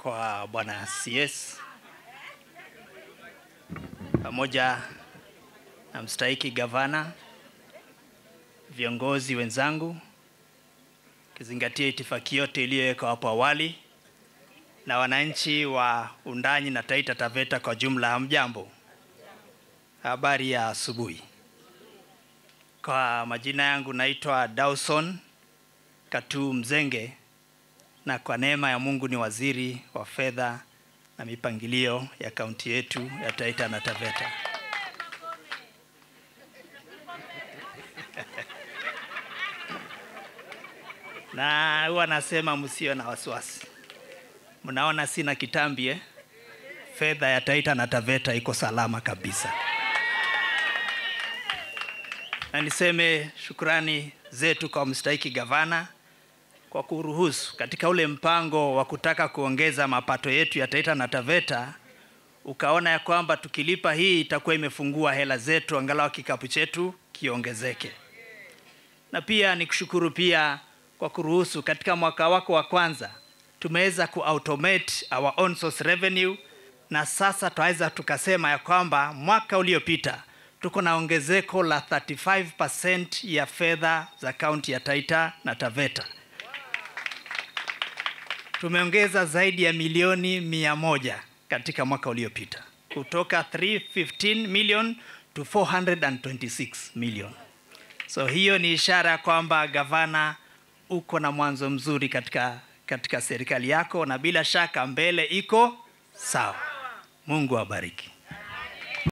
kwa bwana CS pamoja na mstahiki gavana, viongozi wenzangu, kizingatia itifaki yote iliyowekwa hapo awali, na wananchi wa Undanyi na Taita Taveta kwa jumla, hamjambo? Habari ya asubuhi. Kwa majina yangu naitwa Dawson Katu Mzenge, na kwa neema ya Mungu ni waziri wa fedha na mipangilio ya kaunti yetu ya Taita na Taveta. na huwa nasema msio na wasiwasi. Mnaona sina kitambi eh? Fedha ya Taita na Taveta iko salama kabisa. Na niseme shukrani zetu kwa mstahiki gavana kwa kuruhusu katika ule mpango wa kutaka kuongeza mapato yetu ya Taita na Taveta, ukaona ya kwamba tukilipa hii itakuwa imefungua hela zetu, angalau kikapu chetu kiongezeke. Na pia nikushukuru pia kwa kuruhusu katika mwaka wako wa kwanza tumeweza kuautomate our own source revenue, na sasa twaweza tukasema ya kwamba mwaka uliopita tuko na ongezeko la 35% ya fedha za kaunti ya Taita na Taveta. Tumeongeza zaidi ya milioni mia moja katika mwaka uliopita kutoka 315 million to 426 million. So hiyo ni ishara ya kwamba gavana, uko na mwanzo mzuri katika, katika serikali yako na bila shaka mbele iko sawa. Mungu awabariki.